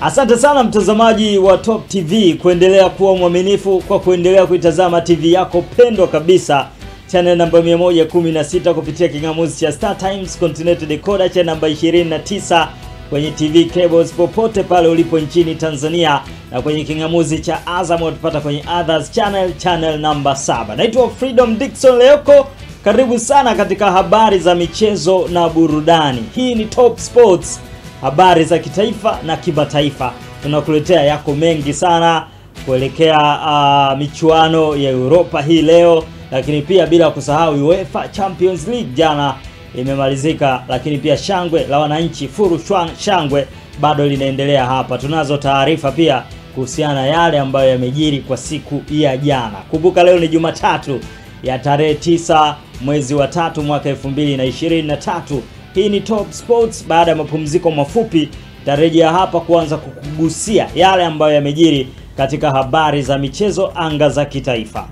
Asante sana mtazamaji wa Top TV kuendelea kuwa mwaminifu kwa kuendelea kuitazama TV yako pendwa kabisa channel namba 116 kupitia kingamuzi cha Star Times Continental Decoder cha namba 29 kwenye TV cables popote pale ulipo nchini Tanzania na kwenye kingamuzi cha Azam utapata kwenye Others channel channel namba 7. Naitwa Freedom Dickson Leoko. Karibu sana katika habari za michezo na burudani. Hii ni Top Sports, habari za kitaifa na kimataifa. Tunakuletea yako mengi sana kuelekea uh, michuano ya Europa hii leo, lakini pia bila kusahau UEFA Champions League jana imemalizika, lakini pia shangwe la wananchi furu shwang, shangwe bado linaendelea hapa. Tunazo taarifa pia kuhusiana na yale ambayo yamejiri kwa siku ya jana. Kumbuka leo ni Jumatatu ya tarehe tisa mwezi wa tatu mwaka 2023. Hii ni Top Sports. Baada ya mapumziko mafupi, tarejea hapa kuanza kukugusia yale ambayo yamejiri katika habari za michezo anga za kitaifa.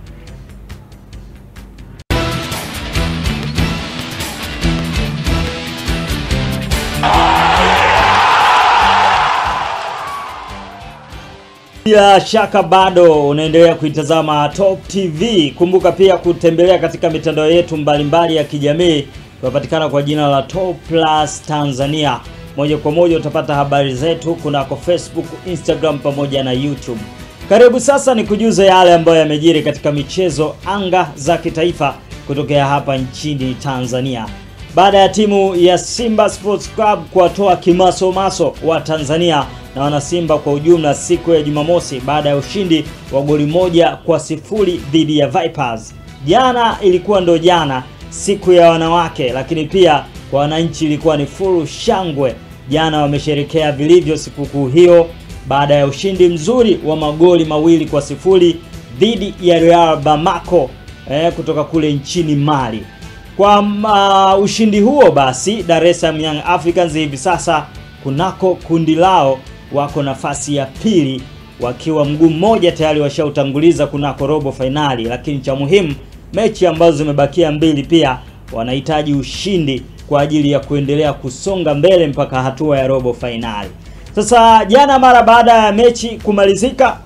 Bila shaka bado unaendelea kuitazama Top TV. Kumbuka pia kutembelea katika mitandao yetu mbalimbali ya kijamii, tunapatikana kwa jina la Top Plus Tanzania. Moja kwa moja utapata habari zetu kunako Facebook, Instagram pamoja na YouTube. Karibu sasa ni kujuza yale ambayo yamejiri katika michezo anga za kitaifa kutokea hapa nchini Tanzania. Baada ya timu ya Simba Sports Club kuwatoa kimasomaso wa Tanzania na wanasimba kwa ujumla siku ya Jumamosi baada ya ushindi wa goli moja kwa sifuri dhidi ya Vipers. Jana ilikuwa ndo jana siku ya wanawake, lakini pia kwa wananchi ilikuwa ni furu shangwe. Jana wamesherekea vilivyo sikukuu hiyo baada ya ushindi mzuri wa magoli mawili kwa sifuri dhidi ya Real Bamako eh, kutoka kule nchini Mali. Kwa uh, ushindi huo basi Dar es Salaam Young Africans hivi sasa kunako kundi lao wako nafasi ya pili wakiwa mguu mmoja tayari washautanguliza kunako robo fainali, lakini cha muhimu mechi ambazo zimebakia mbili pia wanahitaji ushindi kwa ajili ya kuendelea kusonga mbele mpaka hatua ya robo fainali. Sasa jana, mara baada ya mechi kumalizika,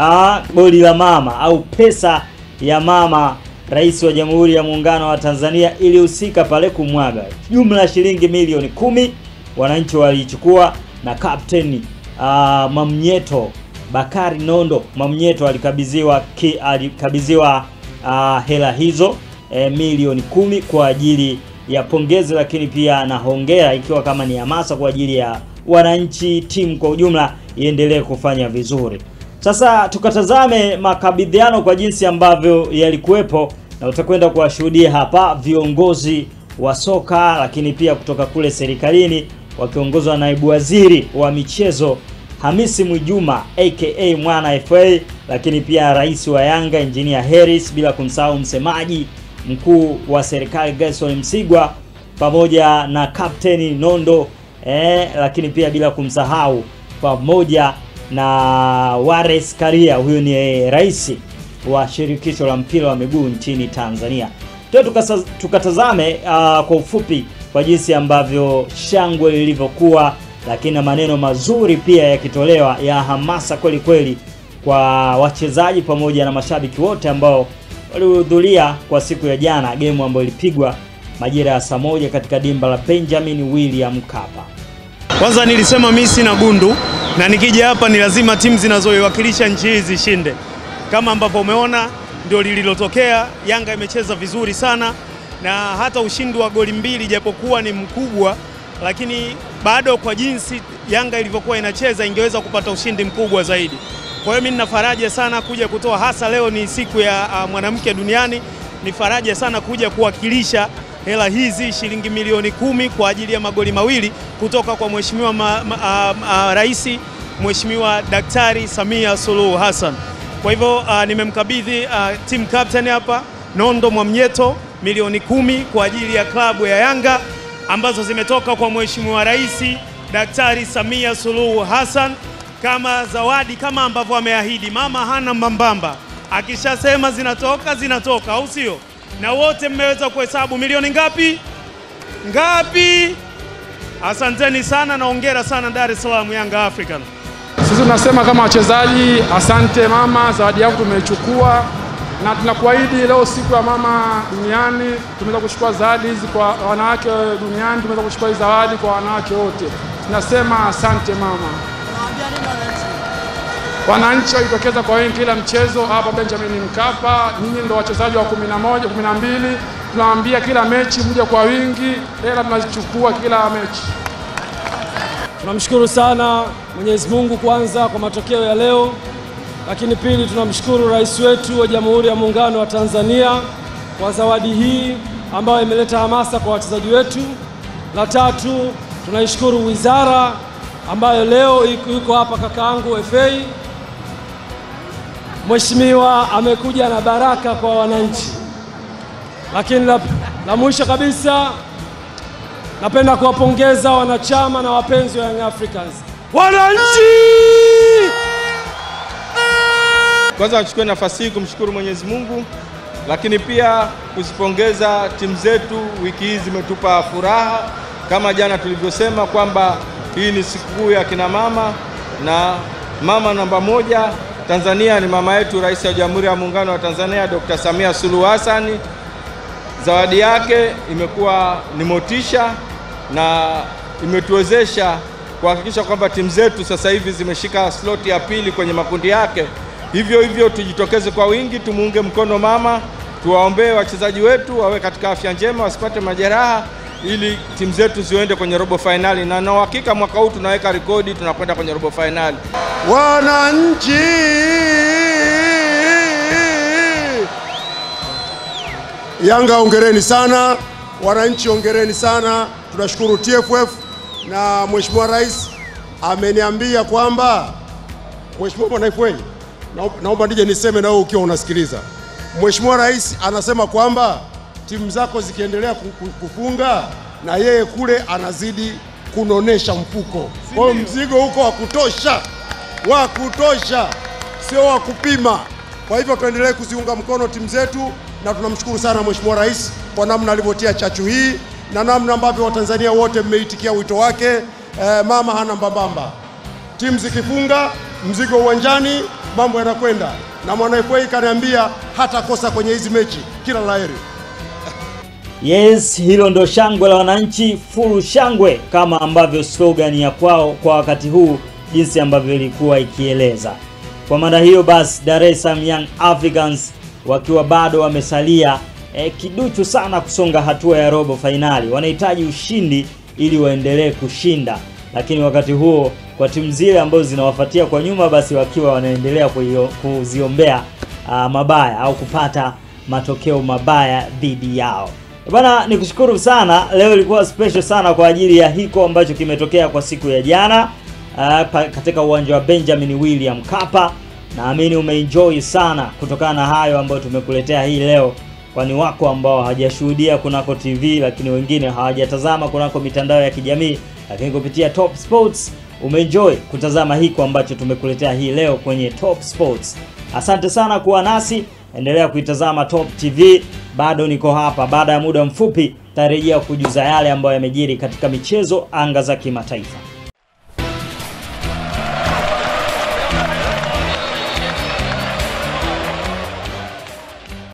goli la mama au pesa ya mama Rais wa Jamhuri ya Muungano wa Tanzania ilihusika pale kumwaga jumla ya shilingi milioni kumi wananchi waliichukua na kapteni uh, Mamnyeto Bakari Nondo Mamnyeto alikabidhiwa alikabidhiwa uh, hela hizo eh, milioni kumi kwa ajili ya pongezi, lakini pia na hongera, ikiwa kama ni hamasa kwa ajili ya wananchi, timu kwa ujumla iendelee kufanya vizuri. Sasa tukatazame makabidhiano kwa jinsi ambavyo yalikuwepo, na utakwenda kuwashuhudia hapa viongozi wa soka, lakini pia kutoka kule serikalini wakiongozwa na naibu waziri wa michezo Hamisi Mwijuma aka Mwana FA, lakini pia rais wa Yanga Engineer Harris, bila kumsahau msemaji mkuu wa serikali Gerson Msigwa pamoja na kapteni Nondo eh, lakini pia bila kumsahau pamoja na Wallace Karia, huyu ni rais wa shirikisho la mpira wa miguu nchini Tanzania. Tuo tukatazame uh, kwa ufupi kwa jinsi ambavyo shangwe lilivyokuwa, lakini na maneno mazuri pia yakitolewa ya hamasa kweli kweli kwa wachezaji pamoja na mashabiki wote ambao walihudhuria kwa siku ya jana, gemu ambayo ilipigwa majira ya saa moja katika dimba la Benjamin William Mkapa. Kwanza nilisema mimi sina gundu na nikija hapa ni lazima timu zinazoiwakilisha nchi hii zishinde. Kama ambavyo umeona ndio lililotokea. Yanga imecheza vizuri sana na hata ushindi wa goli mbili japokuwa ni mkubwa, lakini bado kwa jinsi Yanga ilivyokuwa inacheza ingeweza kupata ushindi mkubwa zaidi. Kwa hiyo mimi nina faraja sana kuja kutoa, hasa leo ni siku ya uh, mwanamke duniani. Ni faraja sana kuja kuwakilisha hela hizi shilingi milioni kumi kwa ajili ya magoli mawili kutoka kwa mheshimiwa rais Mheshimiwa Daktari Samia Suluhu Hassan. Kwa hivyo uh, nimemkabidhi uh, team captain hapa Nondo Mwamnyeto milioni kumi kwa ajili ya klabu ya Yanga ambazo zimetoka kwa Mheshimiwa Rais Daktari Samia Suluhu Hassan kama zawadi, kama ambavyo ameahidi. Mama hana mbambamba, akishasema zinatoka zinatoka, au sio? Na wote mmeweza kuhesabu milioni ngapi ngapi? Asanteni sana na hongera sana Dar es Salaam Yanga African. Sisi tunasema kama wachezaji, asante mama, zawadi yako tumeichukua, na tunakuahidi leo siku ya mama duniani tumeweza kuchukua zawadi hizi kwa wanawake duniani, tumeweza kuchukua hizi zawadi kwa wanawake wote. Tunasema asante mama. Wananchi wajitokeza kwa wingi kila mchezo hapa Benjamin Mkapa. Nyinyi ndio wachezaji wa 11, 12. Tunawaambia kila mechi mje kwa wingi, hela tunazichukua kila mechi. Tunamshukuru sana Mwenyezi Mungu kwanza kwa matokeo ya leo, lakini pili tunamshukuru rais wetu wa Jamhuri ya Muungano wa Tanzania kwa zawadi hii ambayo imeleta hamasa kwa wachezaji wetu. La tatu tunaishukuru wizara ambayo leo iko yuko hapa kakaangu FA. Mheshimiwa amekuja na baraka kwa wananchi. Lakini la, la mwisho kabisa napenda kuwapongeza wanachama na wapenzi wa Young Africans. Wananchi! Kwanza nichukue nafasi hii kumshukuru Mwenyezi Mungu, lakini pia kuzipongeza timu zetu. Wiki hii zimetupa furaha, kama jana tulivyosema kwamba hii ni sikukuu ya kina mama, na mama namba moja Tanzania ni mama yetu, Rais wa Jamhuri ya Muungano wa Tanzania Dr. Samia Suluhu Hassan. Zawadi yake imekuwa ni motisha na imetuwezesha kuhakikisha kwamba timu zetu sasa hivi zimeshika sloti ya pili kwenye makundi yake. Hivyo hivyo tujitokeze kwa wingi, tumuunge mkono mama, tuwaombee wachezaji wetu wawe katika afya njema, wasipate majeraha, ili timu zetu ziende kwenye robo fainali, na na uhakika mwaka huu tunaweka rekodi, tunakwenda kwenye robo fainali. Wananchi, Yanga ongereni sana, wananchi ongereni sana. Tunashukuru TFF na Mheshimiwa Rais ameniambia kwamba Mheshimiwa Bwana FA, naomba- naomba nije niseme na wewe ukiwa unasikiliza. Mheshimiwa Rais anasema kwamba timu zako zikiendelea ku- ku- kufunga na yeye kule anazidi kunonesha mfuko. Kwa hiyo mzigo huko wa kutosha, wa kutosha, sio wa kupima. Kwa hivyo tuendelee kuziunga mkono timu zetu, na tunamshukuru sana Mheshimiwa Rais kwa namna alivyotia chachu hii na namna ambavyo Watanzania wote mmeitikia wito wake. Eh, mama hana mbambamba timu zikifunga mzigo uwanjani, mambo yanakwenda. Na mwana FA kaniambia hatakosa kwenye hizi mechi. Kila laheri. Yes, hilo ndo shangwe la wananchi, full shangwe kama ambavyo slogan ya kwao kwa wakati huu jinsi ambavyo ilikuwa ikieleza. Kwa maana hiyo basi, Dar es Salaam Young Africans wakiwa bado wamesalia eh, kiduchu sana kusonga hatua ya robo fainali, wanahitaji ushindi ili waendelee kushinda, lakini wakati huo kwa timu zile ambazo zinawafuatia kwa nyuma, basi wakiwa wanaendelea kuio- kuziombea ah, mabaya au kupata matokeo mabaya dhidi yao. Bana, nikushukuru sana. Leo ilikuwa special sana kwa ajili ya hiko ambacho kimetokea kwa siku ya jana uh, pa- katika uwanja wa Benjamin William Mkapa. Naamini umeenjoy sana kutokana na hayo ambayo tumekuletea hii leo, kwani wako ambao hawajashuhudia kunako TV, lakini wengine hawajatazama kunako mitandao ya kijamii, lakini kupitia Top Sports umeenjoy kutazama hiko ambacho tumekuletea hii leo kwenye Top Sports. Asante sana kuwa nasi, endelea kuitazama Top TV. Bado niko hapa, baada ya muda mfupi tarejea kujuza yale ambayo yamejiri katika michezo anga za kimataifa.